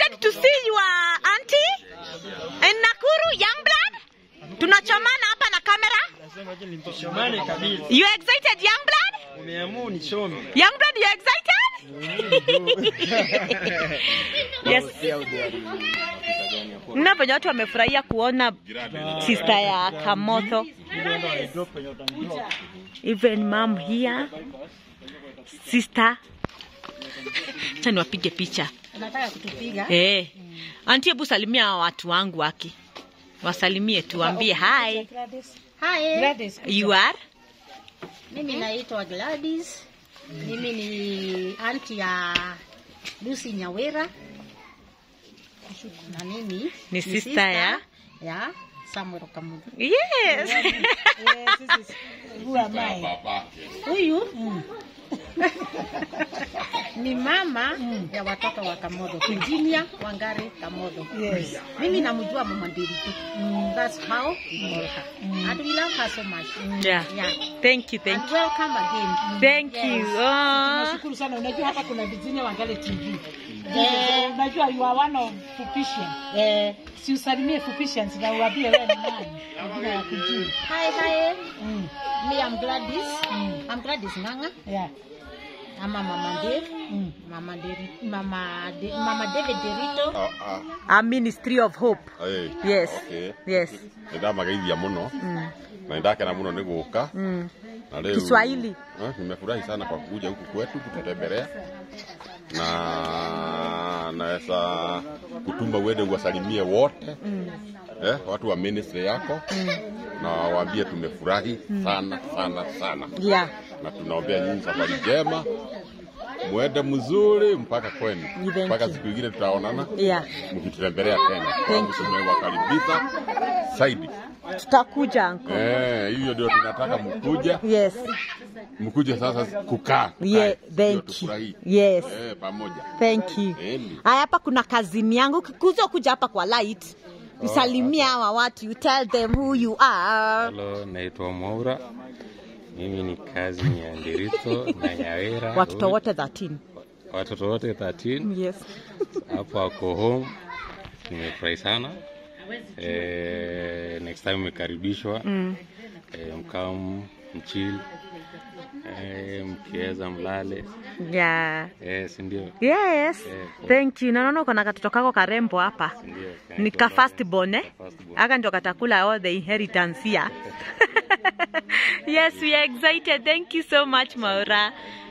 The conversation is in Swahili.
excited to see your auntie in Nakuru, Youngblood. Tunachomana hapa na kamera. Shomane kabisa. You excited, Youngblood? Umeamua nisome. Youngblood, you excited? yes. Mna venye watu wamefurahia kuona sister ya Kamotho. Even mom here. Sister. Acha niwapige picha. Unataka kutupiga? Eh. Auntie, hebu salimia hawa watu wangu waki. Wasalimie tu, waambie hi. Hi. Gladys. You are? Mimi naitwa Gladys. Mimi ni anti ya Lucy Nyawera. Na mimi Ni sister ya? ya Samuel Kamudu. Yes. Huyu ni mama ya watoto wa Kamodo, Virginia Wangari Kamodo. Yes. Mimi namjua mama Ndiritu. That's how we call her. And we love her so much. Yeah. Yeah. Thank you, thank And you. welcome again. Thank you. Oh. Nashukuru sana. Unajua hapa kuna Virginia Wangale TV. Eh. Unajua you are one of Fupishian. Eh, Si usalimie Fupishians na uwaambie wewe ni nani. Majina ya kujini. hi, hi. Mm. Me, I'm Gladys. I'm Gladys Nganga. Yeah. Ama Mama Dave. Mm. Mama Deri, Mama, De, Mama David Derito. Ah, ah, A ministry of hope. ĩĩ. Yes. Okay. Yes. nä ndamageithia må no na nä ndakena må no nä gå ka Mm. na rĩu Kiswahili. eh, nimefurahi sana kwa kuja huku kwetu kututembelea na naweza kutuma uende uwasalimie wote eh, watu wa ministry yako na waambie tumefurahi sana sana sana Yeah. na tunaombea nyinyi safari njema mwende mzuri mpaka kwenu Thank mpaka you. siku ingine tutaonana Yeah. mkitutembelea tena kwangu tumewakaribisha zaidi Tutakuja uncle. eh, hiyo ndio tunataka mkuje Yes. mkuje sasa kukaa Yeah, tukae, ndio thank you. tufurahi. Yes. eh, pamoja Thank you. Eni. Haya, hapa kuna kazini yangu. Kuzo kuja hapa kwa light. Usalimie hawa watu. You tell them who you are. Halo, naitwa Mwaura. Mimi ni kazi ya Ndirito na Nyawera. Watoto wote 13. watoto wote 13 Yes. hapo wako home. Nimefurahi sana. Eh, next time umekaribishwa Mm. eh, mkam mchill eh, mkiweza mlale Yeah. eh, si ndio? Yes. Eh, Thank you. Naona uko na katoto kako karembo hapa. Ndio, Ni ka first born eh? Aka ndio katakula all the inheritance here. yes, we are excited. Thank you so much, Maura.